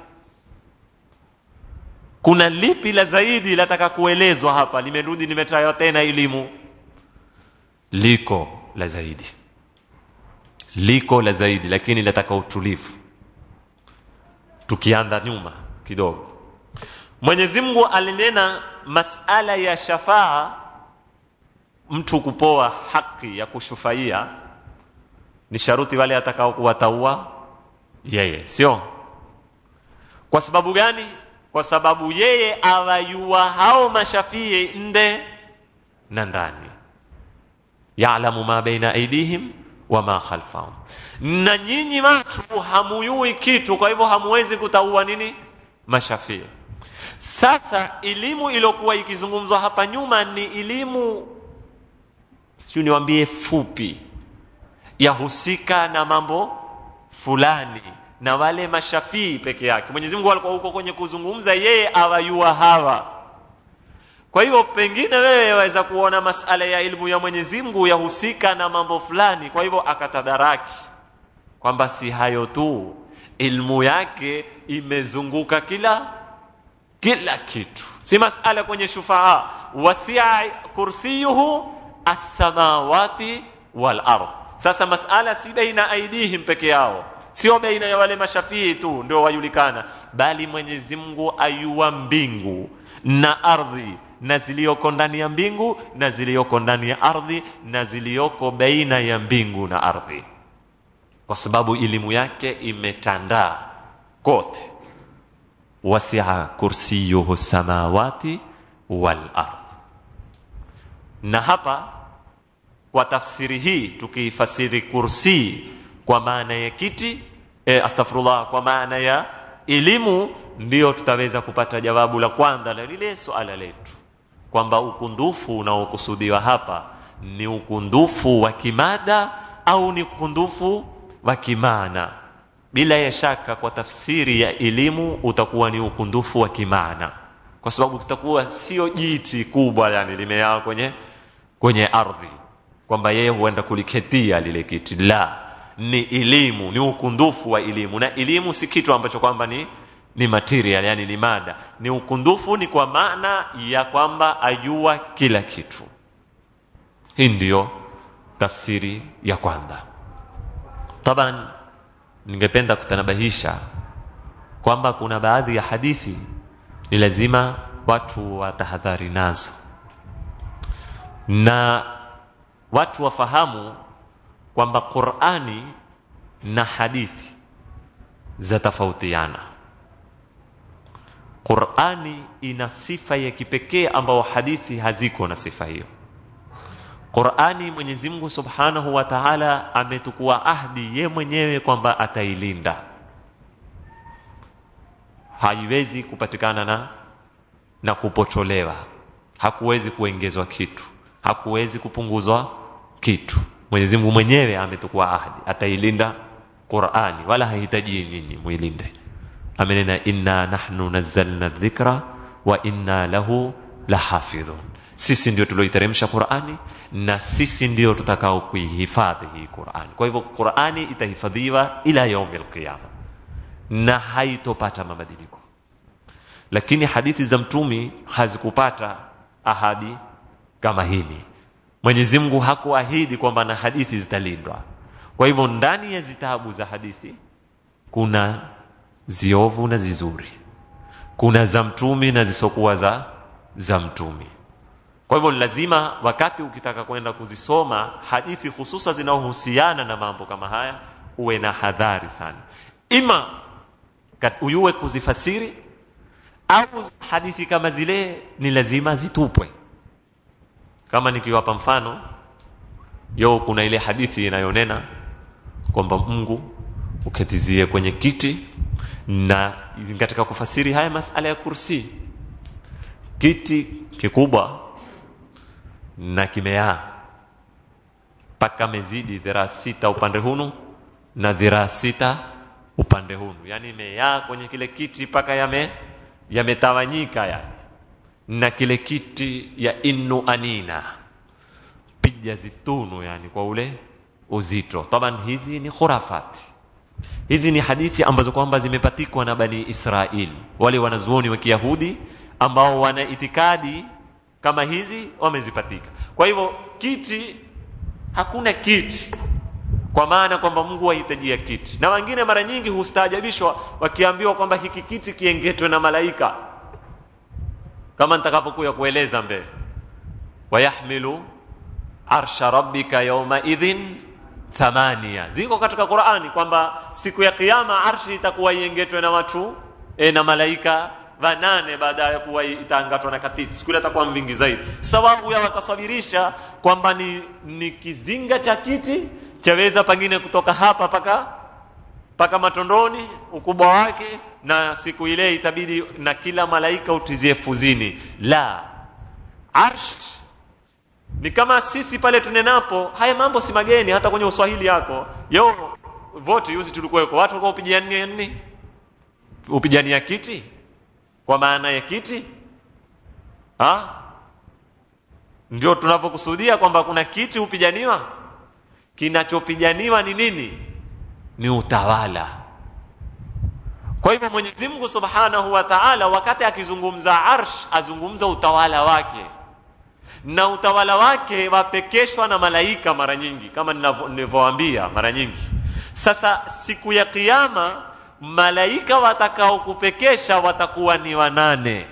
kuna lipi la zaidi lataka kuelezwa hapa limerudi limetaywa tena elimu liko la zaidi liko la zaidi lakini lataka utulivu tukianza nyuma kidogo Mwenyezi Mungu alinena masala ya shafaa mtu kupoa haki ya kushufaia ni sharuti wale atakao kuwataua yeye sio kwa sababu gani kwa sababu yeye awayua hao mashafii nde na ndani yaalamu ma baina aidihim wa ma khalfahum na nyinyi watu hamuyui kitu kwa hivyo hamuwezi kutaua nini mashafii sasa elimu iliyokuwa ikizungumzwa hapa nyuma ni elimu sio niwaambie fupi yahusika na mambo fulani na wale mashafii peke yake Mwenyezi Mungu alikuwa huko kwenye kuzungumza yeye awayua hawa kwa hivyo pengine wewe waweza kuona masala ya ilmu ya Mwenyezi Mungu yahusika na mambo fulani kwa hivyo akatadaraki kwamba si hayo tu ilmu yake imezunguka kila kila kitu si masala kwenye shufaa wasia kursiyuhu as-samawati wal ard sasa masala si baina aidihim peke yao sio baina ya wale mashafii tu ndio wajulikana bali Mwenyezi Mungu ayua mbingu na ardhi na ziliyoko ndani ya mbingu na ziliyoko ndani ya ardhi na ziliyoko baina ya mbingu na ardhi kwa sababu elimu yake imetandaa kote wasia kursiyuhu samawati wal ardh na hapa kwa tafsiri hii tukiifasiri kursi kwa maana ya kiti e, astaghfirullah kwa maana ya elimu ndio tutaweza kupata jawabu la kwanza la lile suala letu kwamba ukundufu unaokusudiwa hapa ni ukundufu wa kimada au ni ukundufu wa kimaana bila ya shaka kwa tafsiri ya elimu utakuwa ni ukundufu wa kimaana kwa sababu kitakuwa sio jiti kubwa yani limeyaa kwenye kwenye ardhi kwamba yeye huenda kuliketia lile kiti la ni elimu ni ukundufu wa elimu na elimu si kitu ambacho kwamba ni ni material yani ni mada ni ukundufu ni kwa maana ya kwamba ajua kila kitu hii ndiyo tafsiri ya kwanza taban ningependa kutanabahisha kwamba kuna baadhi ya hadithi ni lazima watu watahadhari nazo na watu wafahamu kwamba qurani na hadithi zatofautiana qurani ina sifa ya kipekee ambayo hadithi haziko na sifa hiyo qurani mwenyezi mungu subhanahu wa taala ametukua ahdi ye mwenyewe kwamba atailinda haiwezi kupatikana na na kupotolewa hakuwezi kuongezwa kitu hakuwezi kupunguzwa kitu mwenyezi mungu mwenyewe ametukua ahdi atailinda qurani wala hahitaji nyinyi muilinde amenena inna nahnu nazzalna dhikra wa inna lahu lahafidhun sisi ndio tulioiteremsha qurani na sisi ndio tutakao kuihifadhi hii qurani kwa hivyo qurani itahifadhiwa ila yaumi alqiyama na haitopata mabadiliko lakini hadithi za mtumi hazikupata ahadi kama hili mwenyezi mungu hakuahidi kwamba na hadithi zitalindwa kwa hivyo ndani ya zitabu za hadithi kuna ziovu na zizuri kuna za mtumi na zisokuwa za za mtumi kwa hivyo lazima wakati ukitaka kwenda kuzisoma hadithi hususa zinaohusiana na mambo kama haya uwe na hadhari sana ima uyue kuzifasiri au hadithi kama zile ni lazima zitupwe kama nikiwapa mfano yo kuna ile hadithi inayonena kwamba mungu uketizie kwenye kiti na katika kufasiri haya masala ya kursi kiti kikubwa na kimeaa mpaka mezidi dhiraa sita upande hunu na dhiraa sita upande hunu yani imeyaa kwenye kile kiti mpaka yame yametawanyika yani na kile kiti ya innu anina pija zitunu yani kwa ule uzito taban hizi ni khurafati hizi ni hadithi ambazo kwamba zimepatikwa na bani israili wale wanazuoni wa kiyahudi ambao wana itikadi kama hizi wamezipatika kwa hivyo kiti hakuna kiti kwa maana kwamba mungu wahitajia kiti na wengine mara nyingi hustaajabishwa wakiambiwa kwamba hiki kiti kiengetwe na malaika kama nitakapokuya kueleza mbele wayahmilu arsha rabbika yaumaidhin thamania ziko katika qurani kwamba siku ya kiama arshi itakuwa iengetwe na watu e, na malaika vanane baada ya kuwa itaangatwa na katiti siku ile atakuwa mvingi zaidi sababu ya wakasabirisha kwamba ni, ni kizinga cha kiti chaweza pengine kutoka hapa paka paka matondoni ukubwa wake na siku ile itabidi na kila malaika utizie fuzini la arsh ni kama sisi pale tunenapo haya mambo si mageni hata kwenye uswahili yako yo vote yuzi tulikuweko watu walikuwa upigania nini upigania kiti kwa maana ya kiti ha? ndio tunavyokusudia kwamba kuna kiti hupijaniwa kinachopijaniwa ni nini ni utawala kwa hivyo mwenyezi mungu subhanahu wa taala wakati akizungumza arsh azungumza utawala wake na utawala wake wapekeshwa na malaika mara nyingi kama nilivyowaambia mara nyingi sasa siku ya kiama malaika watakaokupekesha watakuwa ni wanane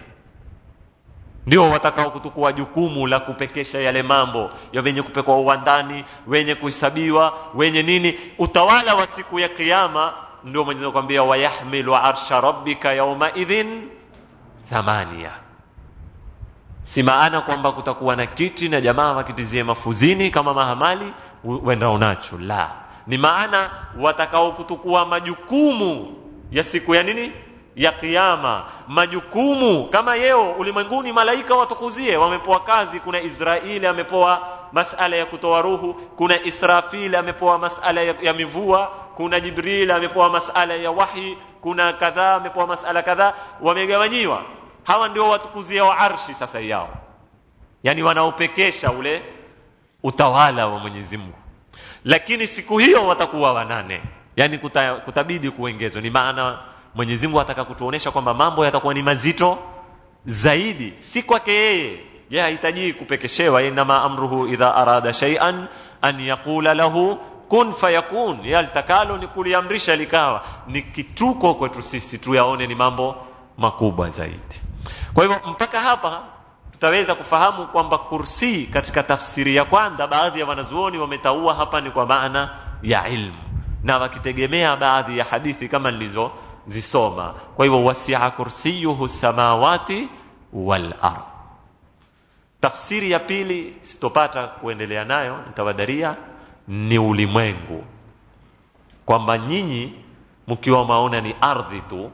ndio watakao kutukua jukumu la kupekesha yale mambo ya wenye kupekwa uwandani wenye kuhesabiwa wenye nini utawala wa siku ya kiama ndio mwenyezi Mungu kwambia wayahmilu arsha rabbika yawma idhin thamania si maana kwamba kutakuwa na kiti na jamaa wakitizie mafuzini kama mahamali wendao nacho la ni maana watakao kutukua majukumu ya siku ya nini ya kiyama majukumu kama yeo ulimwenguni malaika watukuzie wamepewa kazi kuna israeli amepewa masala ya kutoa ruhu kuna israfil amepewa masala ya, ya mivua kuna jibril amepewa masala ya wahi kuna kadhaa amepewa masala kadhaa wamegawanyiwa hawa ndio watukuzia wa arshi sasa yao yani wanaopekesha ule utawala wa mwenyezi mungu lakini siku hiyo watakuwa wanane yani kuta, kutabidi kuongezwa ni maana mwenyezi mungu ataka kutuonesha kwamba mambo yatakuwa ni mazito zaidi si kwake yeye ye hahitaji kupekeshewa inama amruhu idha arada shay'an an yaqula lahu kun fayakun yalitakalo ni kuliamrisha likawa ni kituko kwetu sisi tuyaone ni mambo makubwa zaidi kwa hivyo mpaka hapa tutaweza kufahamu kwamba kursi katika tafsiri ya kwanza baadhi ya wanazuoni wametaua hapa ni kwa maana ya ilmu na wakitegemea baadhi ya hadithi kama nilizozisoma kwa hivyo wasia kursiyuhu samawati wal ard tafsiri ya pili sitopata kuendelea nayo nitawadaria ni ulimwengu kwamba nyinyi mkiwa maona ni ardhi tu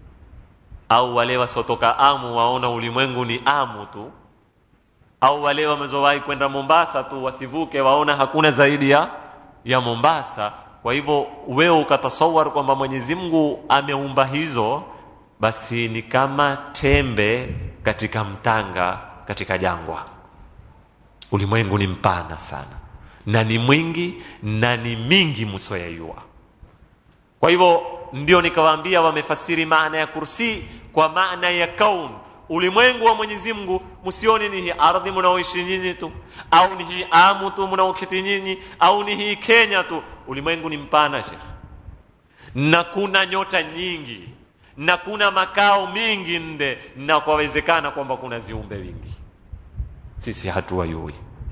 au wale wasiotoka amu waona ulimwengu ni amu tu au wale wamezowahi kwenda mombasa tu wasivuke waona hakuna zaidi ya ya mombasa kwa hivyo wewe ukatasawar kwamba mwenyezi mungu ameumba hizo basi ni kama tembe katika mtanga katika jangwa ulimwengu ni mpana sana na ni mwingi na ni mingi msoyaiwa kwa hivyo ndio nikawaambia wamefasiri maana ya kursi kwa maana ya kaun ulimwengu wa mwenyezi mungu msione ni hii ardhi mnaoishi nyinyi tu au ni hii amu tu mnaoketi nyinyi au ni hii kenya tu ulimwengu ni mpana shekh na kuna nyota nyingi na kuna makao mingi nde na kwawezekana kwamba kuna ziumbe wingi sisi hatuwayui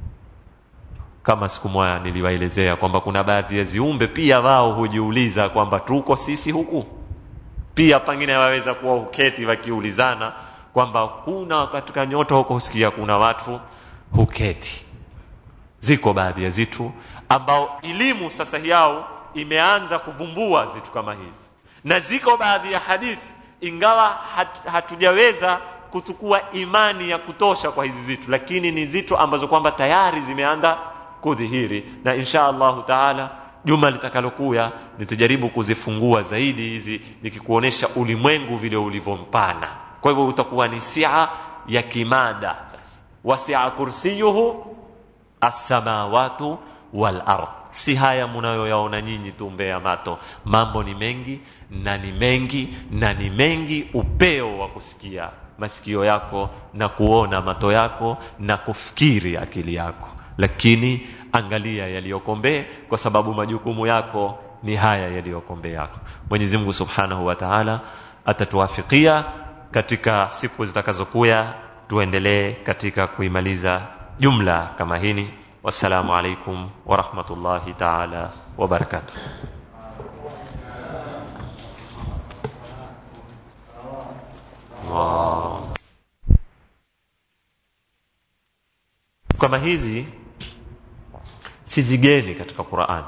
kama siku moja niliwaelezea kwamba kuna baadhi ya ziumbe pia wao hujiuliza kwamba tuko sisi huku pia pengine waweza kuwa huketi wakiulizana kwamba kuna katika nyota huko husikia kuna watu huketi ziko baadhi ya zitu ambao elimu sasa yao imeanza kuvumbua zitu kama hizi na ziko baadhi ya hadithi ingawa hat, hatujaweza kuchukua imani ya kutosha kwa hizi zitu lakini ni zitu ambazo kwamba tayari zimeanza kudhihiri na insha allahu taala juma litakalokuya nitajaribu kuzifungua zaidi hizi nikikuonesha ulimwengu vile ulivyompana kwa hivyo utakuwa ni sia ya kimada wasia kursiyuhu assamawatu wal ard si haya mnayoyaona nyinyi tu mbea mato mambo ni mengi na ni mengi na ni mengi upeo wa kusikia masikio yako na kuona mato yako na kufikiri akili yako lakini angalia yaliyoko mbee kwa sababu majukumu yako ni haya yaliyoko mbee yako mwenyezi mungu subhanahu wa taala atatuwafikia katika siku zitakazokuya tuendelee katika kuimaliza jumla kama hini wassalamu alaikum warahmatullahi taala wabarakatuh wow. kama hizi si zigeni katika Qur'an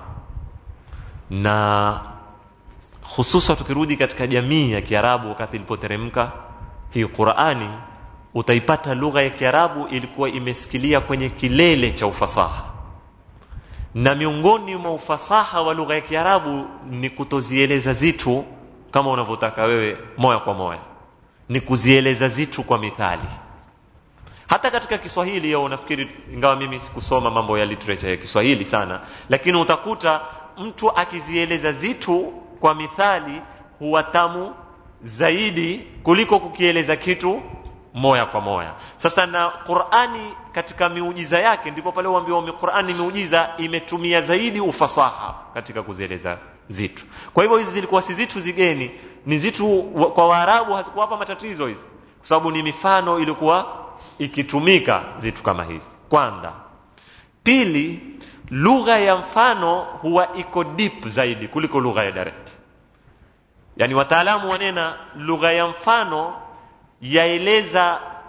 na hususa tukirudi katika jamii ya Kiarabu wakati ilipoteremka hii Qur'ani utaipata lugha ya Kiarabu ilikuwa imesikilia kwenye kilele cha ufasaha na miongoni mwa ufasaha wa lugha ya Kiarabu ni kutozieleza zitu kama unavyotaka wewe moya kwa moya ni kuzieleza zitu kwa mithali hata katika Kiswahili yao nafikiri ingawa mimi sikusoma mambo ya literature ya Kiswahili sana lakini utakuta mtu akizieleza zitu kwa mithali huwa tamu zaidi kuliko kukieleza kitu moya kwa moya sasa na Qur'ani katika miujiza yake ndipo pale uambiwa Qur'ani miujiza imetumia zaidi ufasaha katika kuzieleza zitu kwa hivyo hizi zilikuwa si zitu zigeni ni zitu kwa Waarabu hazikuwapa matatizo hizi kwa sababu ni mifano ilikuwa ikitumika vitu kama hivi kwanza pili lugha ya mfano huwa iko deep zaidi kuliko lugha ya direct yani wataalamu wanena lugha ya mfano yaeleza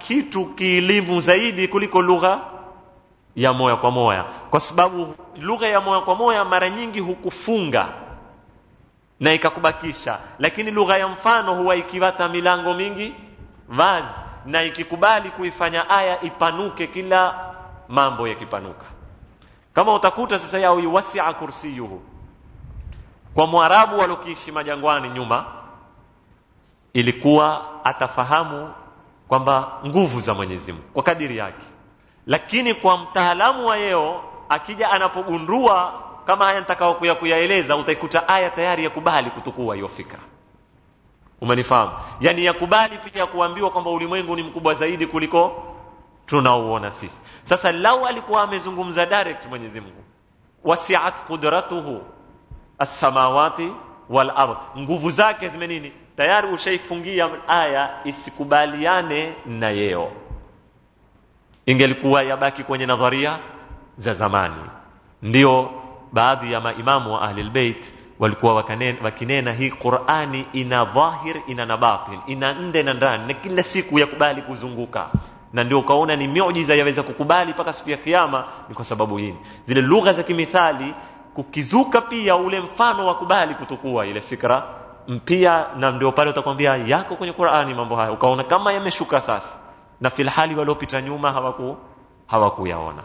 kitu kielimu zaidi kuliko lugha ya moya kwa moya kwa sababu lugha ya moya kwa moya mara nyingi hukufunga na ikakubakisha lakini lugha ya mfano huwa ikiwata milango mingi wazi na ikikubali kuifanya aya ipanuke kila mambo yakipanuka kama utakuta sasa yao wasia kursiyuhu kwa mwarabu walokiishi majangwani nyuma ilikuwa atafahamu kwamba nguvu za Mwenyezi Mungu kwa kadiri yake lakini kwa mtaalamu wa yeo akija anapogundua kama haya nitakao kuya kuyaeleza utaikuta aya tayari yakubali kutukua hiyo fikra umenifahamu yani yakubali pia kuambiwa kwamba ulimwengu ni mkubwa zaidi kuliko tunaouona sisi sasa lau alikuwa amezungumza direct Mwenyezi Mungu wasiat qudratuhu as-samawati wal ard nguvu zake zime nini tayari ushaifungia aya isikubaliane na yeo ingelikuwa yabaki kwenye nadharia za zamani ndio baadhi ya maimamu wa ahli albayt walikuwa wakanena, wakinena hii Qur'ani ina dhahir ina na batin ina nde na ndani na kila siku yakubali kuzunguka na ndio ukaona ni miujiza yaweza kukubali mpaka siku ya kiyama ni kwa sababu hii zile lugha za kimithali kukizuka pia ule mfano wa kubali kutukua ile fikra mpia na ndio pale utakwambia yako kwenye Qur'ani mambo haya ukaona kama yameshuka sasa na filhali waliopita nyuma hawaku hawakuyaona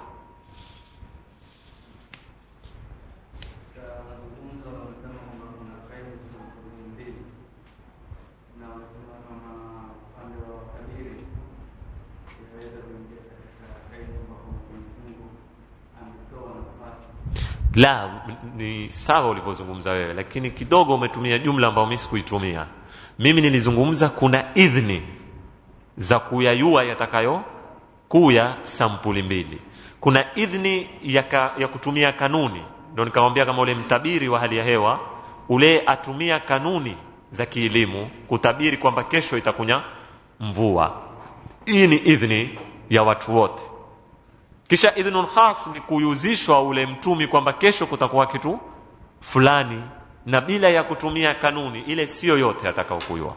la ni sawa ulivyozungumza wewe lakini kidogo umetumia jumla ambayo mimi sikuitumia mimi nilizungumza kuna idhni za kuyayua yatakayo kuya sampuli mbili kuna idhni ya, ka, ya kutumia kanuni ndio nikamwambia kama ule mtabiri wa hali ya hewa ule atumia kanuni za kielimu kutabiri kwamba kesho itakunya mvua hii ni idhni ya watu wote kisha idhnun khas ni kuyuzishwa ule mtumi kwamba kesho kutakuwa kitu fulani na bila ya kutumia kanuni ile sio yote atakaokuyua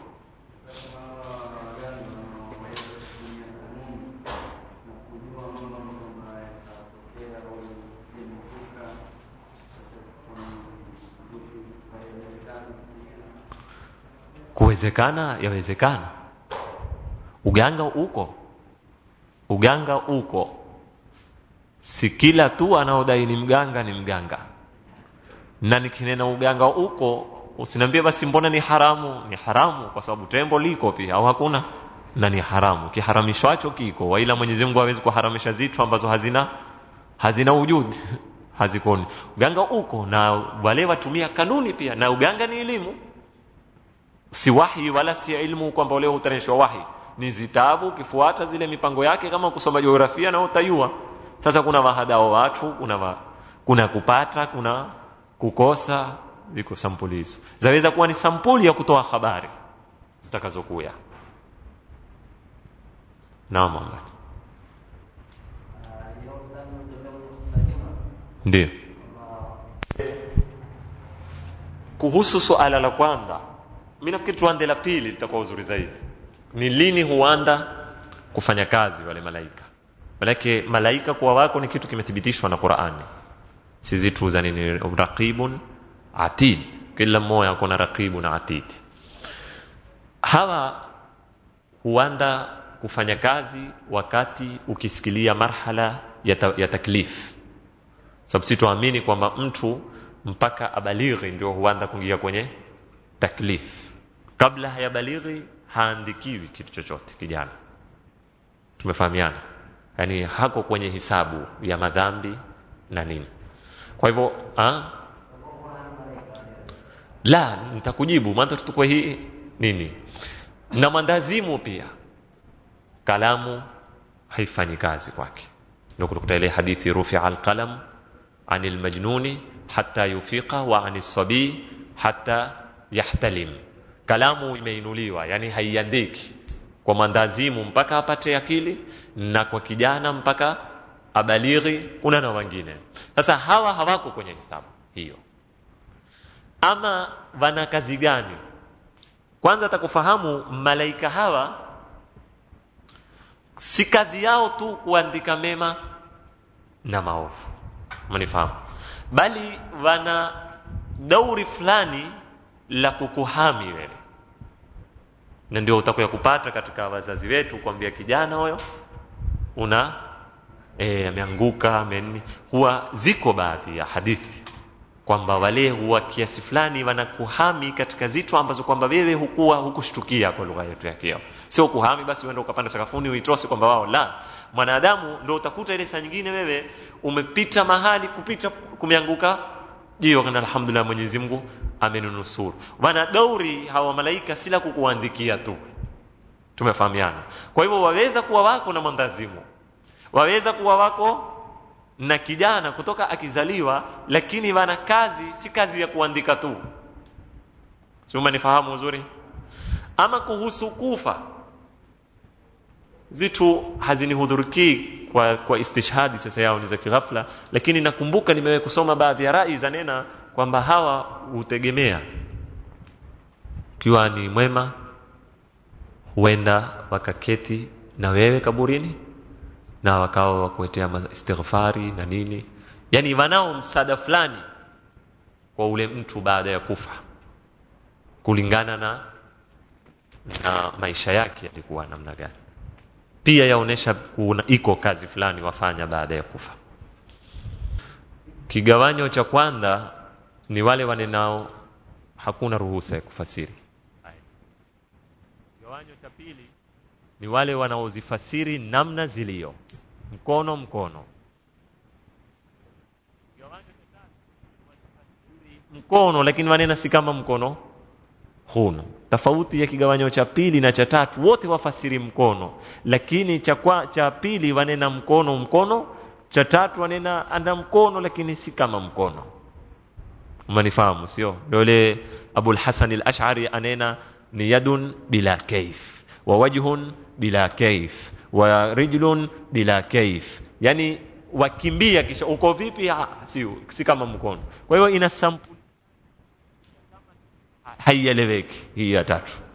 kuwezekana yawezekana uganga uko uganga uko si kila tu anaodai ni mganga ni mganga na nikinena uganga uko usiniambie basi mbona ni haramu ni haramu kwa sababu tembo liko pia au hakuna na ni haramu kiharamishwacho kiko waila Mwenyezi Mungu hawezi kuharamisha zitu ambazo hazina hazina wujudi hazikoni uganga uko na wale watumia kanuni pia na uganga ni elimu si wahi wala si ilmu kwamba leo utanishwa wahi ni zitabu ukifuata zile mipango yake kama kusoma jiografia na utayua sasa kuna wahadao watu kuna wa, kuna kupata kuna kukosa viko sampuli hizo zaweza kuwa ni sampuli ya kutoa habari zitakazokuya naam Muhammad ndio kuhusu suala la kwanza mimi nafikiri tuanze la pili litakuwa uzuri zaidi ni lini huanda kufanya kazi wale malaika manake malaika kuwa wako ni kitu kimethibitishwa na Qur'ani si zitu za nini raqibun atid kila mmoja kuna raqibu na atid hawa huanda kufanya kazi wakati ukisikilia marhala ya, ta, ya taklif sababu si tuamini kwamba mtu mpaka abalighi ndio huanza kuingia kwenye taklif kabla hayabalighi haandikiwi kitu chochote kijana tumefahamiana yani hako kwenye hisabu ya madhambi na nini kwa hivyo ha? la nitakujibu maana tutukwe hii nini na mandazimu pia kalamu haifanyi kazi kwake ndio kutokuta ile hadithi rufi alqalam anil majnuni hatta yufiqa wa anis sabi hatta yahtalim kalamu imeinuliwa yani haiandiki kwa mandazimu mpaka apate akili na kwa kijana mpaka abalighi kuna na wengine sasa hawa hawako kwenye hisabu hiyo ama wana kazi gani kwanza atakufahamu malaika hawa si kazi yao tu kuandika mema na maovu manifahamu bali wana dauri fulani la kukuhami wewe na ndio utakuya kupata katika wazazi wetu kwambia kijana huyo una e, ameanguka amenini huwa ziko baadhi ya hadithi kwamba wale huwa kiasi fulani wanakuhami katika zitu ambazo kwamba wewe hukuwa hukushtukia kwa lugha yetu ya kiao sio kuhami basi uende ukapanda sakafuni uitose kwamba wao la mwanadamu ndo utakuta ile saa nyingine wewe umepita mahali kupita kumeanguka jio kana alhamdulillah Mwenyezi Mungu amenunusuru wana dauri hawa malaika sila kukuandikia tu tumefahamiana kwa hivyo waweza kuwa wako na mwandazimu waweza kuwa wako na kijana kutoka akizaliwa lakini wana kazi si kazi ya kuandika tu sio manifahamu uzuri ama kuhusu kufa zitu hazinihudhurikii kwa, kwa istishhadi sasa yao ni za kighafla lakini nakumbuka nimewahi kusoma baadhi ya rai za nena kwamba hawa hutegemea ukiwa ni mwema huenda wakaketi na wewe kaburini na wakawa wakuetea istighfari na nini yani wanao msaada fulani kwa ule mtu baada ya kufa kulingana na na maisha yake yalikuwa namna gani pia yaonesha kuna iko kazi fulani wafanya baada ya kufa kigawanyo cha kwanza ni wale wanenao hakuna ruhusa ya kufasiri kigawanyo cha pili ni wale wanaozifasiri namna zilio mkono mkono mkono lakini wanena si kama mkono huno tofauti ya kigawanyo cha pili na cha tatu wote wafasiri mkono lakini cha, kwa, cha pili wanena mkono mkono cha tatu wanena anda mkono lakini si kama mkono umanifahamu sio ndio ile abul hasan al-ash'ari anena ni yadun bila kaif wa wajhun bila kaif wa rijlun bila kaif yani wakimbia kisha uko vipi ha, si, si kama mkono kwa hiyo ina sampuli haieleweki hii ya tatu